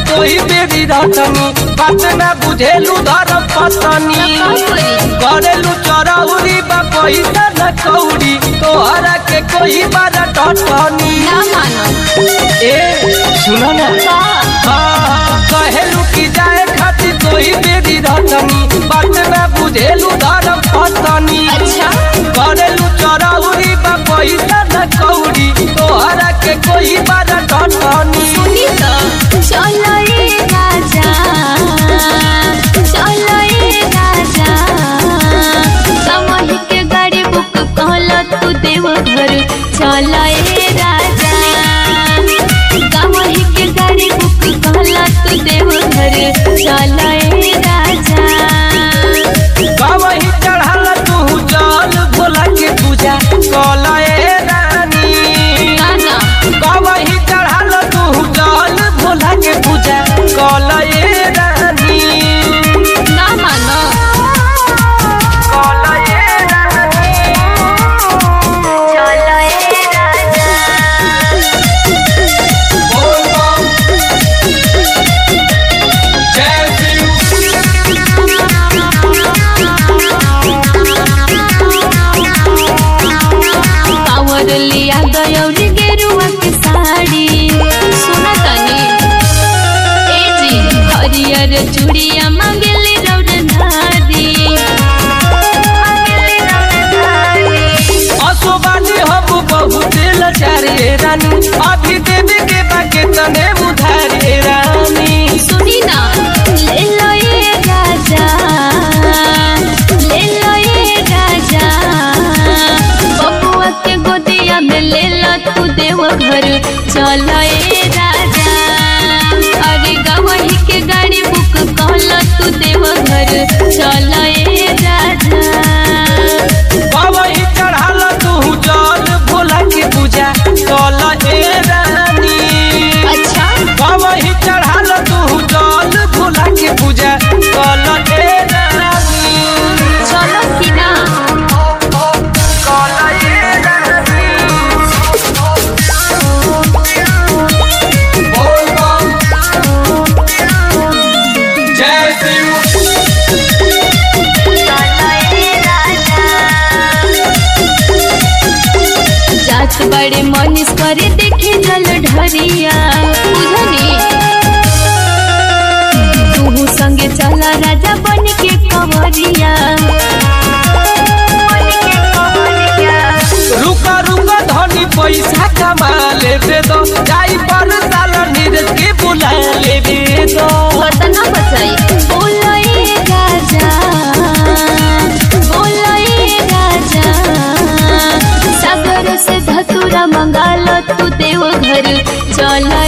कोई बेरी रटनी बात ना बुझेलू धर्म पत्नी करेलू चरौरी बा पैसा न कौड़ी तोहरा के कोई बार टटनी ना मानो ए सुनो ना का हाँ, कहेलू की जाए खातिर कोई बेरी रटनी बात ना बुझेलू धर्म पत्नी अच्छा करेलू चरौरी बा पैसा न कौड़ी तोहरा के कोई बार टटनी सुनी तो चलो ए राजा चलो ए राजा समही के गाड़ी बुक कहल तू देव घर चलो ए राजा समही के गाड़ी बुक कहल तू देव घर चलो ए राजा कवही चढ़ल तू जल भोला के पूजा कलए रानी गाना कवही चढ़ल तू जल भोला के पूजा कलए रानी ना मानो कलए रानी चलो ए राजा बोल बम जय शिव कांवर लिया गयौरी गेरुआ के साड़ी सुना तनी ए जी हरियर चूड़िया मांगेली रौद धारी मांगेली रौद धारी असोबानी हम बहुत लचारे रानी अभी देवे के बाके तने उधारे रानी सुनी ना ले लो ये राजा ले लो ये राजा बबुआ के गोदिया में ले लो तू देव घर चलो ए राजा अरे गवही के गाड़ी बुक कहल तू देव घर चलो ए राजा कवही चढ़ल तू जल भोला के पूजा कल ए रानी अच्छा कवही चढ़ल तू जल भोला के पूजा कल ए रानी चलो कि ना कल ए रानी बोल बम जय शिव जात बड़े मनीष करे देखे जल ढरिया बुझनी तू संगे चला राजा बन के कंवरिया बन के कंवरिया। रुका रुका धनी पैसा कमा लेबे दो जाई पर साल नीरज के बुला लेबे दो बतना बचाई बोलो ए राजा बोलो ए राजा सागर से धतुरा मंगालो तू देव घर चलो